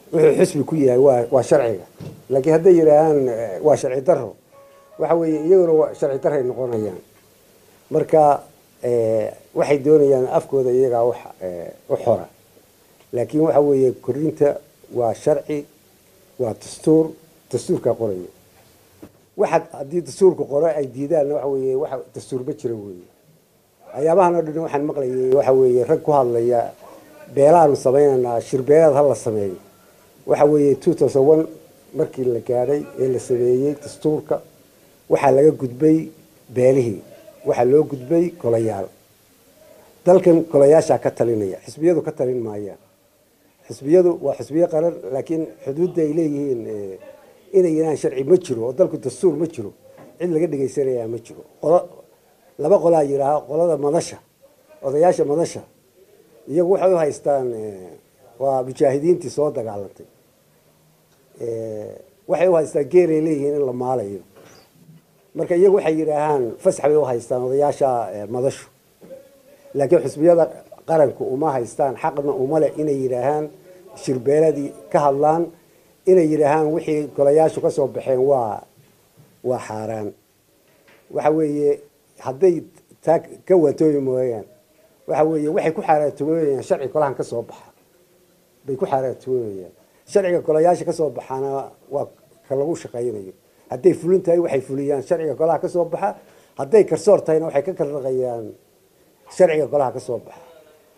wuxuu xisbi ku yahay waa waa sharciga laakiin hadday yidhaahaan waa sharci daro waxa weeye iyaguna waa sharci daray noqonayaan marka waxay doonayaan afkooda iyagaa wax u xora laakiin waxa weeye korinta waa sharci waa dastuur dastuurkaa qoraya waxa haddii dastuurka qore ay diidaanna waxa weeye waxa dastuur ma jira weeye ayaabahan oo dhan waxaan maqlayay waxa weeye rag ku hadlaya beelaanu samaynaynaa shirbeelaad ha la sameeyo waxa weeye two thousand one markii la gaadhay ee la sameeyey dastuurka waxaa laga gudbay beelihii waxaa loo gudbay golayaal dalkan golayaashaa ka talinaya xisbiyadu ka talin maayaan xisbiyadu waa xisbiyo qaran laakiin xuduudda ay leeyihiin inay yidhahaan sharci ma jiro oo dalku dastuur ma jiro cid laga dhegaysanayaa ma jiro qolo laba qolaa yidhaaha qolada madasha odayaasha madasha iyagu waxay u haystaan waa mujaahidiintii soo dagaalantay waxay u haystaan geeray leeyihiin in la maalayo marka iyagu waxay yidhaahaan fasax bay u haystaan odayaasha madashu laakiin xisbiyada qaranku uma haystaan xaqna uma leh inay yidhaahaan shirbeeladii ka hadlaan inay yidhaahaan wixii golayaashu ka soo baxeen waa waa xaaraan waxa weeye hadday taa ka waatooyi mooyaan waxa weeye waxay ku xaaraantoomayaan sharci golahan ka soo baxa bay ku xaaraantoomayaan sharciga golayaasha ka soo baxaana waa ka lagu shaqaynayo hadday fulin tahay waxay fuliyaan sharciga golaha ka soo baxa hadday karsoor tahayna waxay ka karraqayaan sharciga golaha ka soo baxa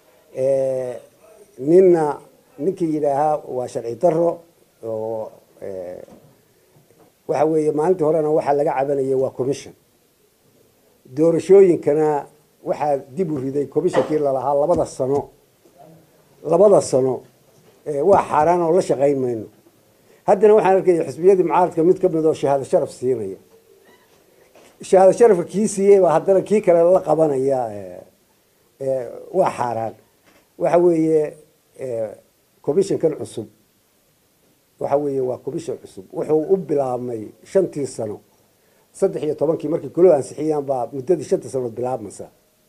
ninna ninkii yidhaahaa waa sharci daro oo waxa weeye maalintii horena waxaa laga cabanayay waa commission doorashooyinkana waxaa dib u riday commissionkii lalahaa labada sano labada sano waa xaaraan oo la shaqayn mayno haddana waxaan arkaya xisbiyadii mucaaradka mid ka mid oo shahaado sharaf siinaya shahaado sharafka kii siiyey baa haddana kii kale la qabanaya waa xaaraan waxa weeye commissionkan cusub waxa weeye waa commission cusub wuxuu u bilaabmay shantii sano saddex iyo tobankii markii golo ansixiyaan baa muddadii shanta sanood bilaabmaysa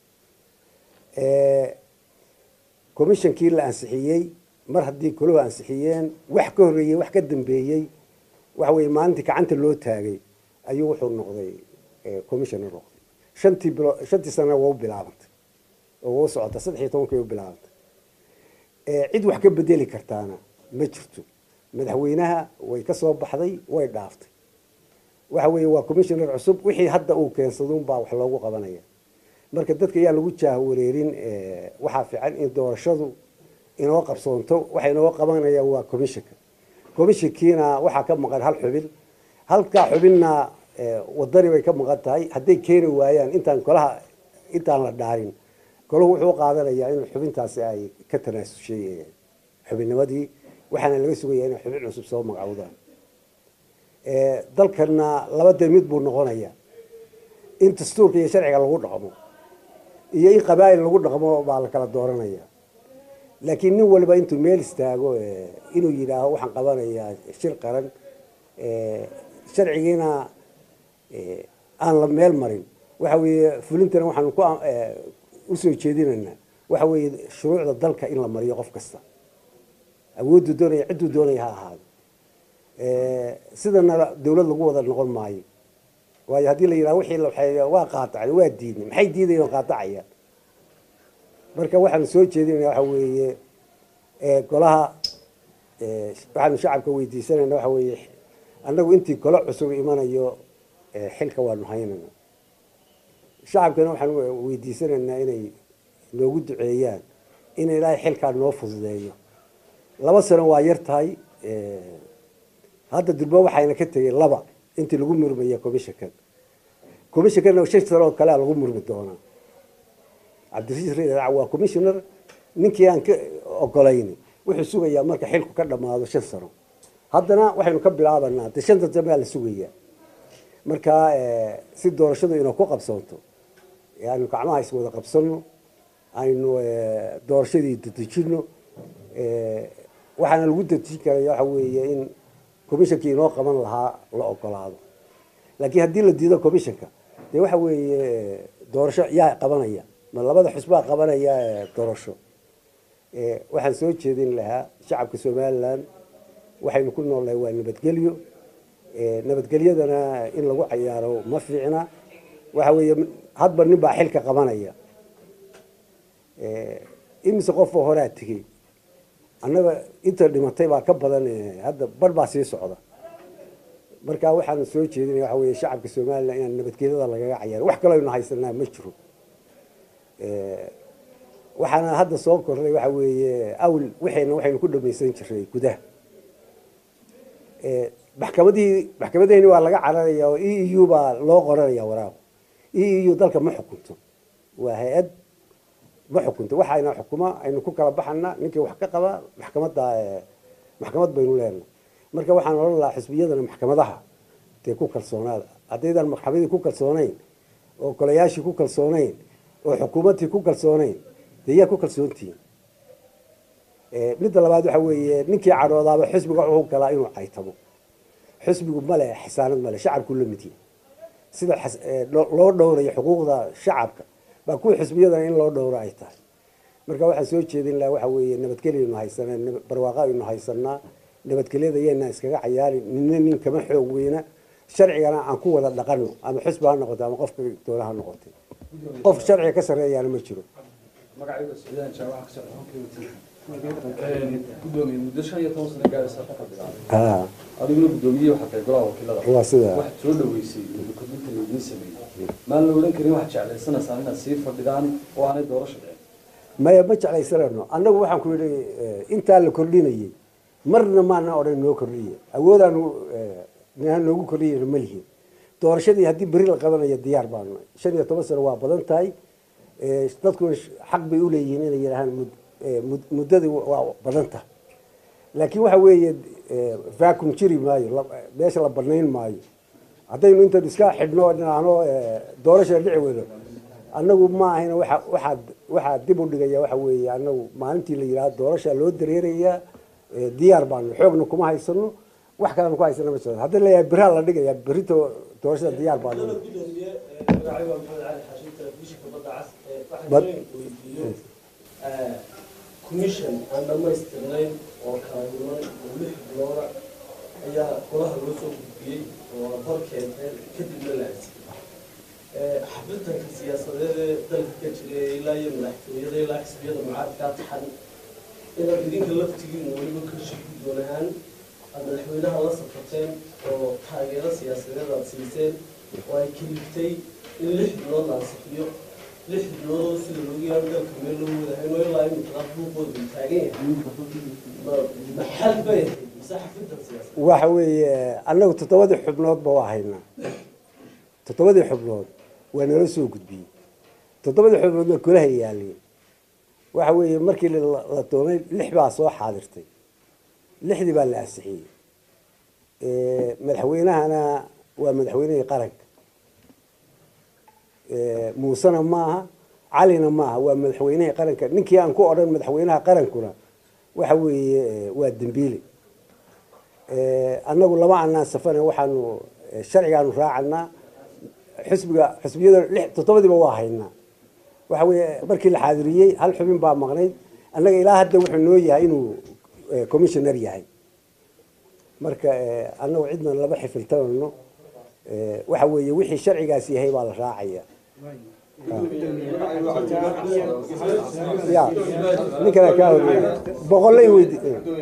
commissionkii la ansixiyey mar haddii goluhu ansixiyeen wax ka horreeyey wax ka dambeeyey waxa weeye maalintii gacanta loo taagay ayuu wuxuu noqday commissioner noqday shantii bilo shantii sanana waa u bilaabantay oo waa u socota saddex iyo tobankii way u bilaabantay cid wax ka bedeli kartaana ma jirto madaxweynaha way ka soo baxday way dhaaftay waxa weeye waa commissioner cusub wixii hadda uu keensadun baa wax loogu qabanaya marka dadka ayaa lagu jahwareerin waxaa fiican in doorashadu inoo qabsoonto waxa inoo qabanaya waa commissionka commissionkiina waxaa ka maqan hal xubin halkaa xubinna wadani bay ka maqan tahay hadday keeni waayaan intaan golaha intaan la dhaarin golahu wuxuu qaadanayaa in xubintaasi ay ka tanaasushay xubinnimadii waxaana laga sugaya inay xubin cusub soo magacowdaan dalkana laba dee mid buu noqonaya in dastuurka iyo sharciga lagu dhaqmo iyo in qabaa'il lagu dhaqmo baa la kala dooranaya laakiin nin waliba intuu meel istaago inuu yidhaaho waxaan qabanayaa shir qaran sharcigiina aan la meel marin waxa weeye fulintana waxaanu ku usoo jeedinaynaa waxa weeye shuruucda dalka in la mariyo qof kasta awooddu doonaya cidduu doonaya ha ahaado sidana dawlad lagu wada noqon maayo waayo haddii la yidhaha wixii la waa qaatacay waa diidnay maxay diidayeen oo qaatacayaan marka waxaanu soo jeedinayna waxa weeye golaha waxaanu shacabka weydiisanayna waxa weeye annagu intii golo cusub imanayo xilka waanu haynayna shacabkana waxaan weydiisanaynaa inay noogu duceeyaan in ilaahay xilkaa noo fududeeyo laba sano waa yar tahay hadda durba waxayna ka tegey laba intii lagu murmaya commissionkan commissionkana shan sano oo kalea lagu murmi doonaa cabdirasiis radac waa commissioner ninkii aan ka ogolayn wuxuu sugayaa marka xilku ka dhamaado shan sano haddana waxaynu ka bilaabanaa de shanta dambe la sugayaa marka si doorashadu inuu ku qabsoonto aynu gacmaha iswada qabsano aynu doorashadii dadejino waxaana lagu dadejin karaya waxa weeye in commissionkii inoo qaban lahaa la ogolaado laakiin haddii la diido commissionka dee waxa weeye doorasho yaa qabanaya ma labada xusbaa qabanaya doorasho waxaan soo jeedin lahaa shacabka somalilan waxaynu ku noolnahay waa nabadgelyo nabadgelyadana in lagu cayaaro ma fiicna waxa weeye hadba nin baa xilka qabanaya imise qofoo horaa tegey annaga inta dhimatay baa ka badan hadda bar baa sii socda marka waxaan soo jeedinaya waxa weeye shacabka somalilan inaan nabadgelyada lagaga cayaaro wax kaloo aynu haysanaa ma jiro waxaana hadda soo kornay waxa weeye awl waxayna waxaynu ku dhamaysan jiray gudaha maxkamadihii maxkamadaheni waa laga cararaya oo e e u baa loo qoranaya waraaq e e u dalka ma xukunto waa hay-ad ma xukunto waxayna xukuma aynu ku kala baxana ninkii wax ka qaba maxkamadda maxkamad baynu leenahay marka waxaan odhan lahaa xisbiyadana maxkamadaha dee ku kalsoonaada haddaydan maxkamadii ku kalsoonayn oo golayaashii ku kalsoonayn oo xukuumaddii ku kalsoonayn dee yaa ku kalsoontihiin midda labaad waxa weeye ninkii cadhoodaaba xisbiga wuxuu galaa inuu caytamo xisbigu male xisaanad male shacabku la mid yahay sida loo dhowrayo xuquuqda shacabka baa kuwa xisbiyadana in loo dhowro ay tahay marka waxaan soo jeedin lahaa waxa weeye nabadgelyaynu haysanaa barwaaqa aynu haysanaa nabadgelyada yaynaan iskaga cayaarin nina nin kama xoog weyna sharcigana aan ku wada dhaqano ama xisbi ha noqoto ama qofka doona ha noqotay qof sharciga ka sarreeyaana ma jiro gudoomiye muddo shan iyo toban sano gaaraysa ka fadhidaa ha adiguna guddoomiye waxaa tahay golaha wakiilada waa sida waxaad soo dhaweysay kordhinta laydin sameeyey maan la odhan karin waxaad jeclaysanaysaa inaad sii fadhidaan oo aanay doorasho dhicin maya ma jeclaysanayno annagu waxaan ku yidhi intaa la kordhinayay marna maana odhan noo kordhiye awoodaanu ninaan noogu kordhiyayna ma lihin doorashadii haddii beri la qabanayo diyaar baanu shan iyo toban sano waa badan tahay dadkuna xaq bay uleeyihiin inay yidhaahaan muddadii waa badan tahay laakiin waxa weeye vacuum jiri maayo meesha la banayn maayo haddaynu intan iska xidhno dhinaano doorasha dhici weyno annagu ma ahayna waa waxaa waxaa dib u dhigaya waxa weeye annagu maalintii la yidhahdo doorasha loo dareerayaa diyaar baanu xoogna kuma haysano wax kalena ku haysana ma jiro haddii la yahay biraha la dhigaya berito doorashada diyaar baanu gudoomiye magacay waa maxamed cali xaashin telefishinka badda cas waxaan weydiiyo commission aan dhamaystirnayn oo kala duwan oo lix bilooda ayaa golaha loo soo gudbiyey oo hor keenteen kadibna la ansiyey xafidanka siyaasadeed ee dalka ka jira ilaa iyo madaxtooyada ilaa xisbiyada mucaaradkaa taxan inaad idinka laftigiinu weliba kashi guddoon ahaan aad madaxweynaha la safarteen oo taageero siyaasadeed aad siiseen oo ay keliftay in lix bilood la ansixiyo lix bilood oo sida loogu yaabo dalka meel loo wadahayn oo ilaa imika buuqooda uu taagan yahay maxal bay ahayd mise xafidan siyaasadeed waxa weeye annagu toddobadii xubnoodba waa haynaa toddobadii xubnood waa nala soo gudbiyey toddobadii xubnood waa golaha yaaliyey waxa weeye markii la doonay lix baa soo xaadirtay lixdii baa la ansixiyey madaxweynahana waa madaxweynihii qaranka muusena maaha calina maaha waa madaxweynihii qaranka ninkii aan ku odhan madaxweynaha qarankuna waxa weeye waa dembiile annagu lama anaan safana waxaanu sharcigaanu raacanaa xisbiga xisbiyada lix toddobadiiba waa haynaa waxa weeye markii la xaadiriyey hal xubin baa maqnayd annaga ilaa hadda wuxuu noo yahay inuu commissioner yahay marka annagu cidna lama xifiltanano waxa weeye wixii sharcigaas yahay baa la raacaya ya ninkana kaa horeeya boqollay weydi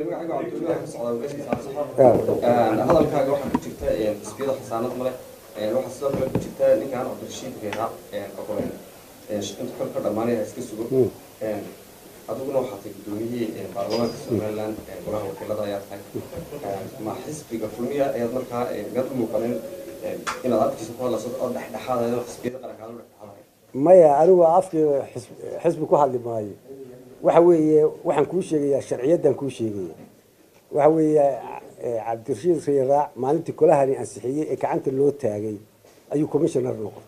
hadalkaaga waxaa ku jirta xisbiyada xasaanad male waxaa sidoo kale ku jirta ninkaan cabdirashiid geeraa ogolen inta kor ka dhamaanaya iska sugo adiguna waxaa tahay guddoomiyihii baarlamaanka somaliland golaha wakiilada ayaa tahay ma xisbiga kulmiya ayaad markaa miyaad u muuqanin inaad afkiisa ku hadlayso oo dhexdhexaadaya xisbiyada qarankaada u dhexdhexaadaya maya anigu afkii xisbi ku hadli maayo waxa weeye waxaan kuu sheegayaa sharciyaddan kuu sheegaya waxa weeye cabdirashiid riyaraac maalintii kolahani ansixiyey ee gacanta loo taagay ayuu commissioner noqon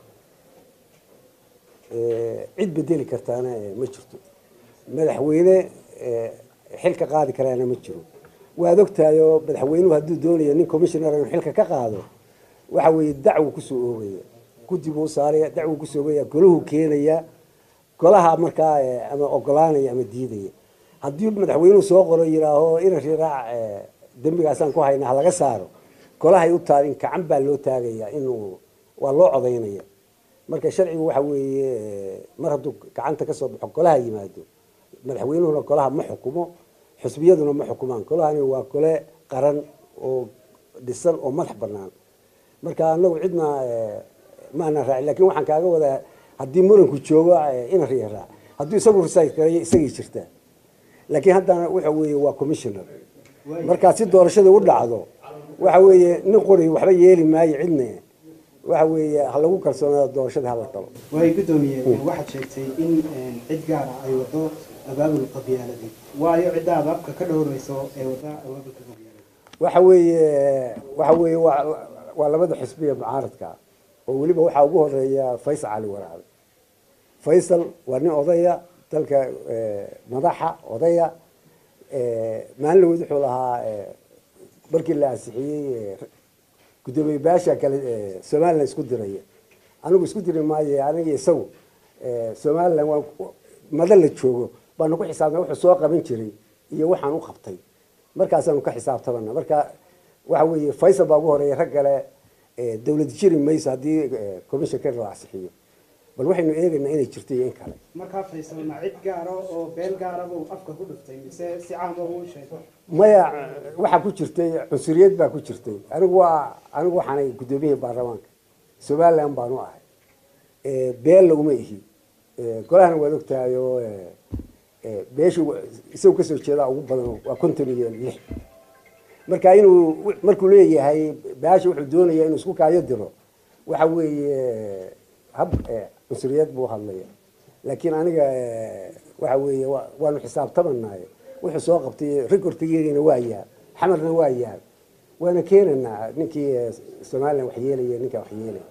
cid bedeli kartaana ma jirto madaxweyne xilka qaadi karaana ma jiro waad ogtahay oo madaxweynuhu hadduu doonayo nin commissioner inuu xilka ka qaado waxa weeye dacwo kusoo oogaya guddi buu saaraya dacwo kusoo oogaya golahu keenaya golaha markaa ama ogolaanaya ama diidaya haddii madaxweynuhu soo qoro yidhaaho ina riraac dembigaasaan ku haynaa ha laga saaro golahay u taal in gacan baa loo taagayaa inuu waa loo codaynaya marka sharcigu waxa weeye mar hadduu gacanta ka soo baxo golaha yimaado madaxweynuhuna golaha ma xukumo xusbiyaduna ma xukumaan golahani waa gole qaran oo dhisan oo madax banaan marka anagu cidna maana raacin lakin waxaan kaaga wadaa haddii muranku joogo ina riyaraa hadduu isagu risayd gareeyo isagii jirtaa laakiin haddana waxa weeye waa commissioner markaa si doorashadii u dhacdo waxa weeye nin qori waxba yeeli maayo cidna waxa weeye ha lagu kalsoonaado doorashadii hala talo waay guddoomiye waxaad sheegtay in cid gaara ay wado abaabul qabyaaladii waayo cidda abaabka ka dhowreyso ee wada abaabulka qabyaalada waxa weeye waxa weeye waa waa labada xisbiya mucaaradka oo weliba waxaa ugu horeeya faysal cali waraabe faysal waa nin odaya dalka madaxa odaya maalin laweyd wuxuu lahaa markii la ansixiyey guddoomiye baasha kale somalilan isku diraya anigu isku diri maayo aniga isagu somalilan waa mada la joogo baanu ku xisaabtana wuxuu soo qaban jiray iyo waxaan u qabtay markaasaanu ka xisaabtamana marka waxa weeye faysal baa ugu horeeya rag kale dawlad jiri mayso haddii commissionka la ansixiyo bal waxaynu eegaynaa inay jirto iyo in kale markaa faysal ma cid gaara oo beel gaaraba uu afka ku dhuftay mise si caama uu sheego maya waxaa ku jirtay cunsuriyad baa ku jirtay anigu waa anigu waxaanay guddoomiyihii baarlamaanka somaliland baanu ahay beel laguma ihi golahana waad ogtahay oo beeshu isagu kasoo jeedaa ugu badan waa konton iyo lix marka inuu markuu leeyahay baasha wuxuu doonaya inuu isku kaayo diro waxa weeye hab cunsuriyad buu hadlaya laakiin aniga waxa weeye waanu xisaabtamanaay wuxuu soo qabtay recordkigeegana waa yaal xamarna waa yaal waana keenanaa ninkii somalilan wax yeelaya ninkaa wax yeelaya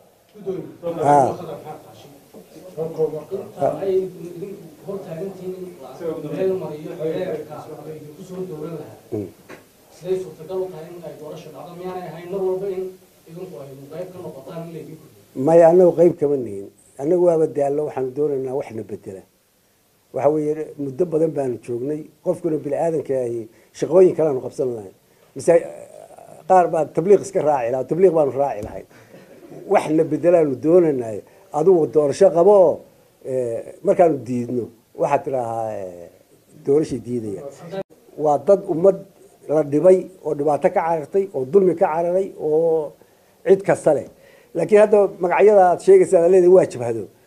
ay hor taagantihiin in meel mariyo xeerka ay kusoo dowlan lahaa siday suurtagal u tahay in ay doorasho dhacdo miyaanay ahayn mar walba in idinku ay qayb ka noqotaan in laydin kordhiyo maya anagu qayb kama nihin anagu waaba daallo waxaanu doonaynaa waxna bedela waxa weeye muddo badan baanu joognay qofkuna bini aadanka ahi shaqooyin kaleanu qabsan lahayn mise qaar baa tabliiq iska raaci lahaa tabliiq baanu raaci lahayn waxna bedelaanu doonanayo adigu doorasho qabo oo markaanu diidno waxaad tidaahaa doorashay diidaya waa dad ummad la dhibay oo dhibaato ka carartay oo dulmi ka cararay oo cid kasta leh laakiin hadda magacyada aad sheegaysaa leedahay waa jabhado